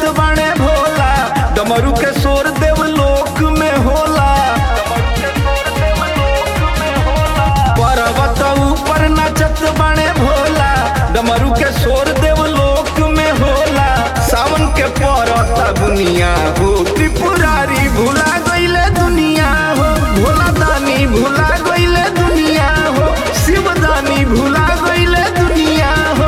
बाणे भोला डमरू के शोर देव लोक में होला पर्वत ऊपर नचत बाणे भोला डमरू के शोर देव लोक में होला सावन के परता दुनिया हो त्रिपुरारी भुला गईले दुनिया हो भोला दानी भुला गईले दुनिया हो शिव दानी भुला गईले दुनिया हो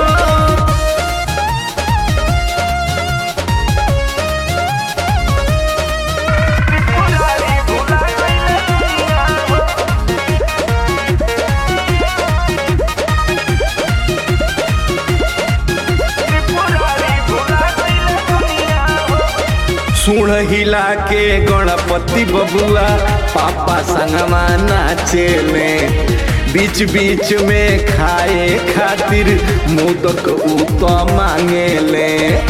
सुण हिला के गणपति बबुआ पापा संगमा नाचेले बीच बीच में खाए खातिर मोदक उत मांगेले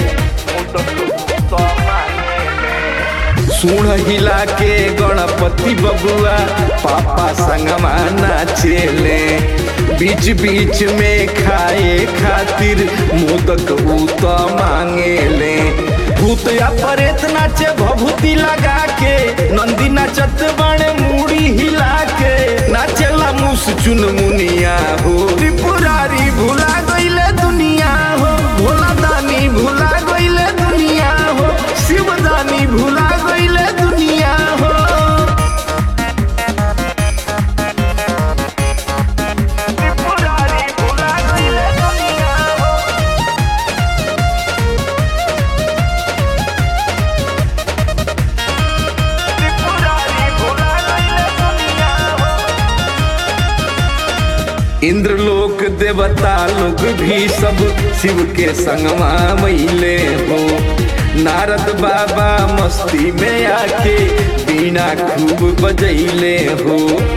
सुण हिला के गणपति बबुआ पापा संगमा नाचेले बीच बीच में खाए खातिर मोदक उत मांगेले भूत या परेत नाचे भभूति लगा के नंदी नाचत बाणे मूड़ी हिला के नाचेला मुस चुन मुनिया हो त्रिपुरारी भुला गईले दुनिया हो भोला दानी भुला गईले दुनिया हो शिव दानी भुला गईले दुनिया हो इंद्रलोक देवता लोग भी सब शिव के संगमा मैले हो नारद बाबा मस्ती में आके बीना खूब बजैले हो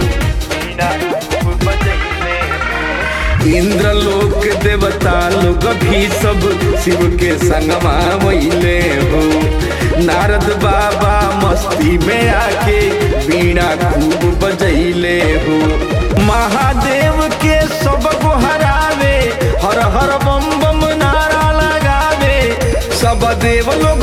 इंद्रलोक देवता लोग भी सब शिव के संगमा मैले हो नारद बाबा मस्ती में आके बीना खूब बजैले हो महादेव के सब को हरावे हर हर बम बम नारा लगावे सब देव लोग